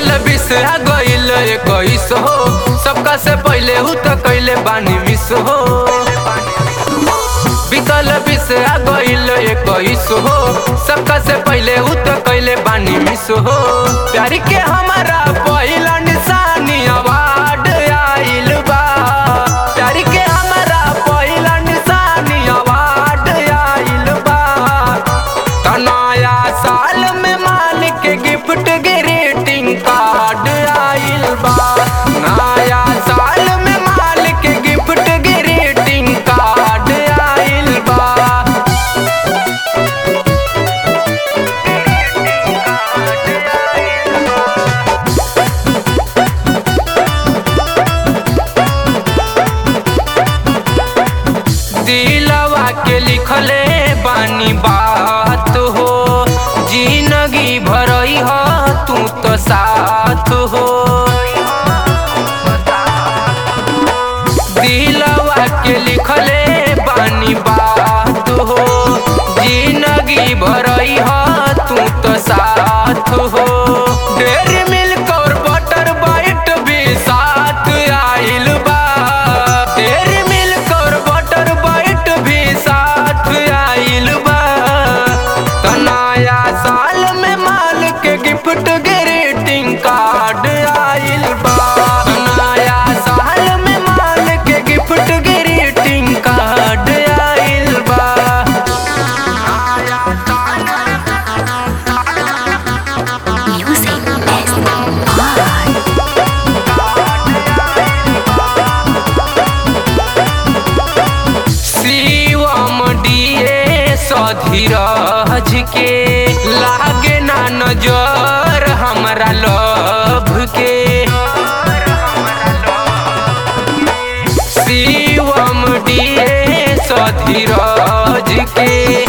बीतल बीस आ गईल इक्कीस हो सबका से पहले हु तो कैले बानी मिस हो बीतल बीस आ गईल इक्कीस हो सबका से पहले हु तो कैले बानी मिस हो प्यार के हमारा पहिला निशानी अवार्ड आइल बा प्यार के हमारा पहिला निशानी अवार्ड आइल बा त नया साल में मालिक के गिफ्ट ग्रीटिंग कार्ड आइल बा नया साल में मालिक के गिफ्ट ग्रीटिंग कार्ड आइल बा दिलवा के लिखले बानी बात हो जिंदगी भरई हो तू तो साथ हो दिलवा के लिखले बानी बात हो जिंदगी भरई हो तू तो साथ हो डेरी मिल्क और बटर बाइट भी साथ आइल बा डेरी मिल्क और बटर बाइट भी साथ आइल बा त नया साल में माल के गिफ्ट ग्रीटिंग कार्ड आइल बा त नया साल में माल के गिफ्ट ग्रीटिंग कार्ड आइल बा Music is art. शिवम डिए सधीरज के लागे ना नजर हमरा लभ के शिवम डिए सधीरज के